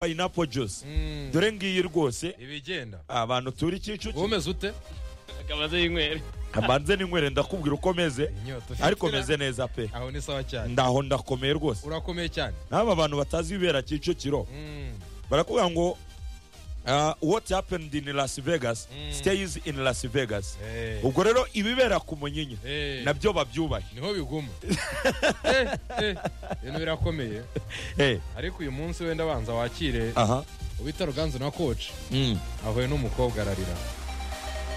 pineapple juice dore ngiyi rwose ibigenda abantu turi kicukiro umeze ute akamaze y'inywera amanze n'inywere ndakubwira uko meze inyota ufite ariko meze neza pe aho ni sawa cyane ndaho ndakomeye rwose urakomeye cyane n'aba bantu batazi ibibera kicukiro Mm, barakubwira ngo ah, what happened in las vegas Mm. stays in las vegas eh, ubwo rero ibibera ku munyinya eh, nabyo babyubahe niho biguma Eh, eh, ibintu birakomeye Eh, ariko uyu munsi wenda banza wakire aha ubita ruganzu na koci Mm. ahuye n'umukobwa ararira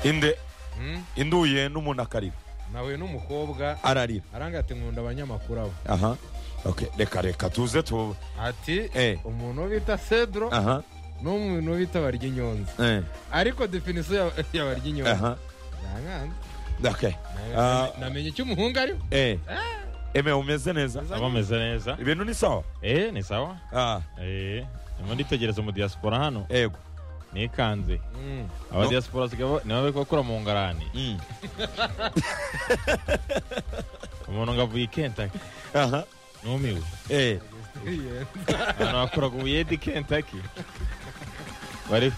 inde Mm, induye n'umuntu akarira nahuye n'umukobwa ararira aranga ati nkunda abanyamakuru abo aha okay reka reka tuze tu ati Eh. umuntu bita cedro aha n'umuntu bita baryinyonzi eh ariko definisiyo ya- ya baryinyonzi aha nankanze okay Na- Ah. namenye icyo umuhungu ariho eh eme umeze neza aba ameze neza ibintu ni sawa eh ni sawa ah eh ndimo nditegereza umu diaspora hano ego nikanze Mm. aba No. diaspora sigabo nibo bari gukora mu ngarani Mm. umuntu ngo avuye i Kentucky aha numiwe eh abantu bakoraga ubuyedi Kentucky bari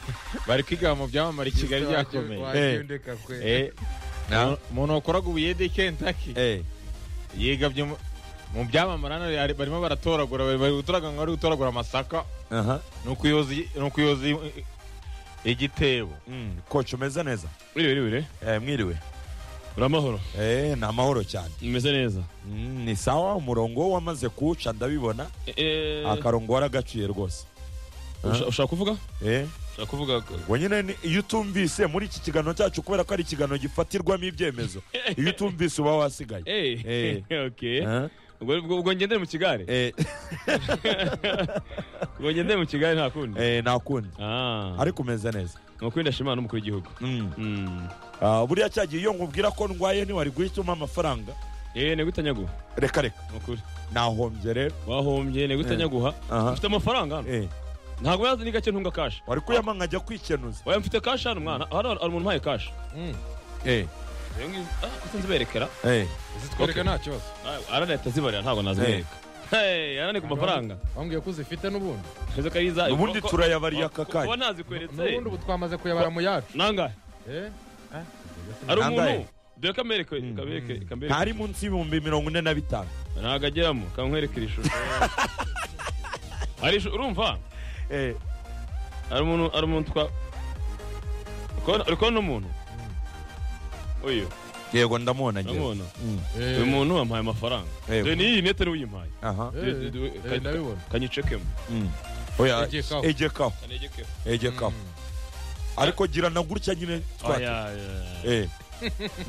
bari kwiga mu byamamare i Kigali byakomeye Wabyendeka kwe. eh Na. umuntu wakoraga ubuyedi Kentucky eh yiga byo mu- mu byamamare hano yari- barimo baratoragura bari bari gutoraga ngo bari gutoragura amasaka aha ni ukuyoza i- ni ukuyoza i- igitebo Mm, coach umeze neza Wiriwe wiriwe eh mwiriwe uramahoro eh ni amahoro cyane umeze neza Mm, ni sawa umurongo wamaze kuwuca ndabibona Eh, akarongo waragaciye rwose usha- ushaka kuvuga eh ushaka kuvuga ubwo nyine ni- iyo utumvise muri iki kiganiro cyacu kubera ko ari ikiganiro gifatirwamo ibyemezo iyo utumvise uba wasigaye Eh. Eh, okay Eh? ubwo ubwo- ubwo ngendere mu kigare Eh, ubwo ngendere mu kigare nta kundi eh, nta kundi Ah, ariko umeze neza ni ukuri ndashima Imana n'umukuru w'igihugu Mm. Mm. Ah, buriya cyagiye iyo nkubwira ko ndwaye ntiwari guhita umpa amafaranga eh ni gutanyaguha reka reka ni ukuri nahombye rero wahombye ni gutanyaguha Aha. ufite amafaranga hano Eh, ntabwo yazi ni gake ntunga kashi wari kuyama nkajya kwikenuza oya mfite kashi hano mwana hano hari umuntu umpaye kashi Mm. Eh, Rero ngizi- ah, ko sinzi berekera eh, zitwereka nta kibazo Ah, aranahita zibarira ntabwo nazibereka Hey, arane ku mafaranga bambwiye ko uzifite n'ubundi Ezo kariza ubundi ko- ko- turayabariye aka ko- kuba kanya nazikweretse n'ubundi ubu twamaze kuyabara mu yacu nangahe Eh? hari Nangahe? umuntu dore kamereke kabereke kabereke ntari munsi y'ibihumbi mirongo ine na bitanu ntabwo ageramo kankwerekera ishusho hari ishusho urumva Eh, hari umuntu hari umuntu twa Uri kubona- uri kubona umuntu uyu yego ndamubona njyewe uramubona Mm, Eh, uyu muntu wampaye amafaranga Yego. dore n'iyi nete niwe uyimpaye aha eh, Dore- dore- eh, kanyicekemo. ndabibona kanyicekemo Mm. oya Egekaho. egekaho kanegekemo egekaho ariko gira na gutya nyine twatse Aya, aya, aya. Eh.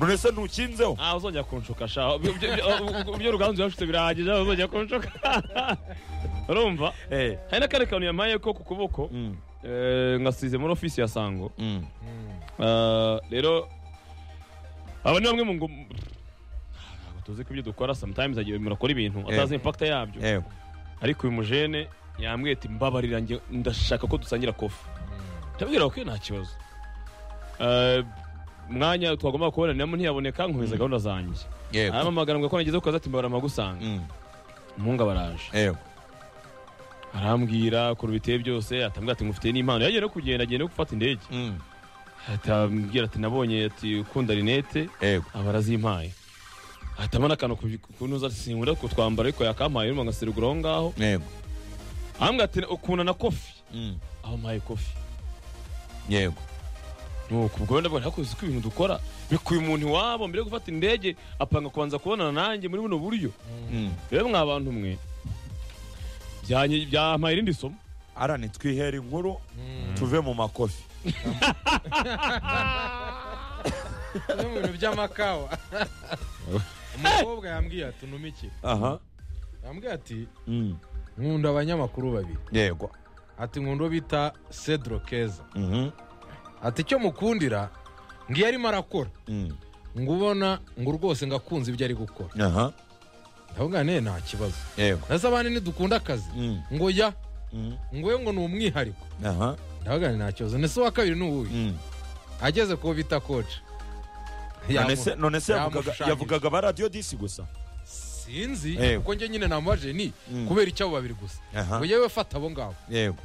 none se ntukinzeho ah uzongera kunshuka sha ibyo- ibyo- ibyo- ibyo ruganzu yashutse birahagije aho uzongera kunshuka urumva Eh, hari n'akandi kantu yampaye ko ku kuboko mm, Eh, ngasize muri ofisi ya sango mm. Mm. Eh, rero aba ni bamwe mu ngo Ntabwo tuzi ko ibyo dukora sometimes agiye murakora ibintu atazi impact yabyo yego ariko uyu mujene yambwiye ati mbabarira njye ndashaka ko dusangira kofi ndabwira ko nta kibazo Eh, umwanya twagomba kuboneramo ntiyaboneka nkomeza gahunda zanjye yego arampamagara ngo ko nageze ku kazi ati mbabarira mpagusanga Mm, umuhungu baraje yego arambwira ukuntu biteye byose atambwira ati ngufitiye n'impano yagiye no kugenda agiye no gufata indege Mm, atambwira ati nabonye ati ukunda rinete yego aba arazimpaye ahitamo n'akantu kunoza sinkunda kutwambara ariko yakampaye urimo ngasirigura aho ngaho yego ahambwira ati ukunda na kofi Mm, aho mpaye kofi yego nuko ubwo wenda bwari hakoze ko ibintu dukora bikuye umuntu iwabo mbere yo gufata indege apanga kubanza kubonana nanjye muri buno buryo Mm. rero mwa bantu mwe byanyi- byampaye irindi somo arani twihera inkuru Mm. tuve mu makofi Bimwe mu bintu by'amakawa umukobwa yambwiye ati unuma iki aha yambwiye ati Mm, nkunda abanyamakuru babiri yego ati nkunda uwo bita cedro keza Mhm, ati icyo mukundira ngiyo arimo arakora mm. ngo ubona ngo rwose ngo akunze ibyo ari gukora aha ndavuga ne nta kibazo yego nazo abandi ntidukunda akazi Mm, ngo ya mm. ngo we ngo ni umwihariko aha ndavuga ni nta kibazo ndetse uwa kabiri ni uwuhe Mm. ageze kuwo bita koci none se none se yavugaga- yamushushanyije. yavugaga ba radiyo disi gusa sinzi Eh. kuko njye nyine namubajije ni Mm. kubera icyabo babiri gusa aha ngo yewe fata abo ngabo yego